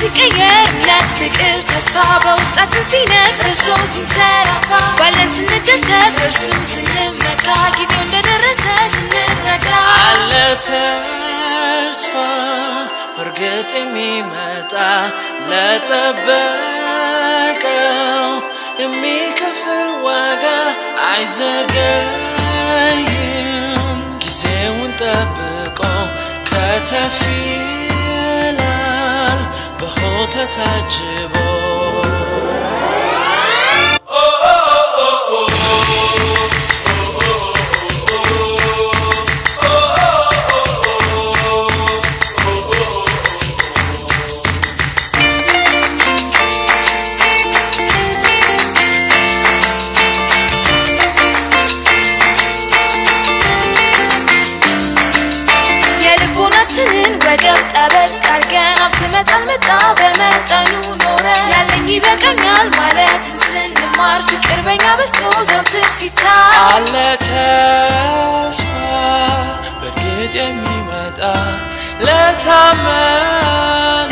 ሲቀየር እምነት፣ ፍቅር፣ ተስፋ በውስጣችን ሲነግስ ክርስቶስ ሲንሰራፋ ባለን ስንደሰት በእርሱ ስንመካ ጊዜው እንደደረሰ ስንረዳ አለ ተስፋ በእርግጥ የሚመጣ ለጠበቀው የሚከፍል ዋጋ አይዘገይም ጊዜውን ጠብቆ ከተፍ ይላል በሆታ ታጅቦ የልቦናችንን ወገብ ጠበቅ አርገን ሀብት መጠን መጣ በመጠኑ ኖረ ያለኝ ይበቃኛል ማለትን ስንማር ፍቅር በኛ በስቶ ዘውትር ሲታይ አለ ተስፋ በእርግጥ የሚመጣ ለታመነ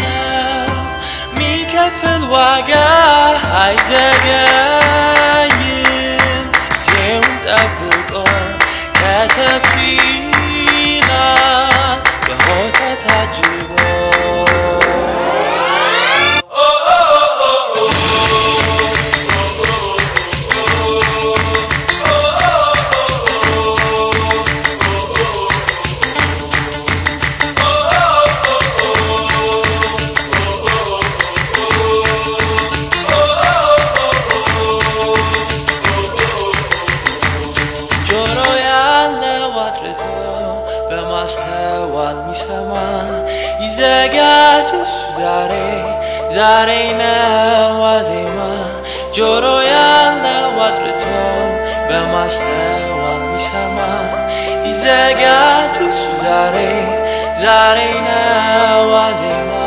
ሚከፍል ዋጋ አይዘገይም ጊዜውን ጠብቆ ከተፍ ይላል በሆታ ታጅቦ ጆሮ ያለው አድርጎ በማስተዋል ሚሰማ ይዘጋጅ እሱ ዛሬ ዛሬ ነው ዋዜማ ጆሮ ያለው አድርጎ በማስተዋል ሚሰማ ይዘጋጅ እሱ ዛሬ ዛሬ ነው ዋዜማ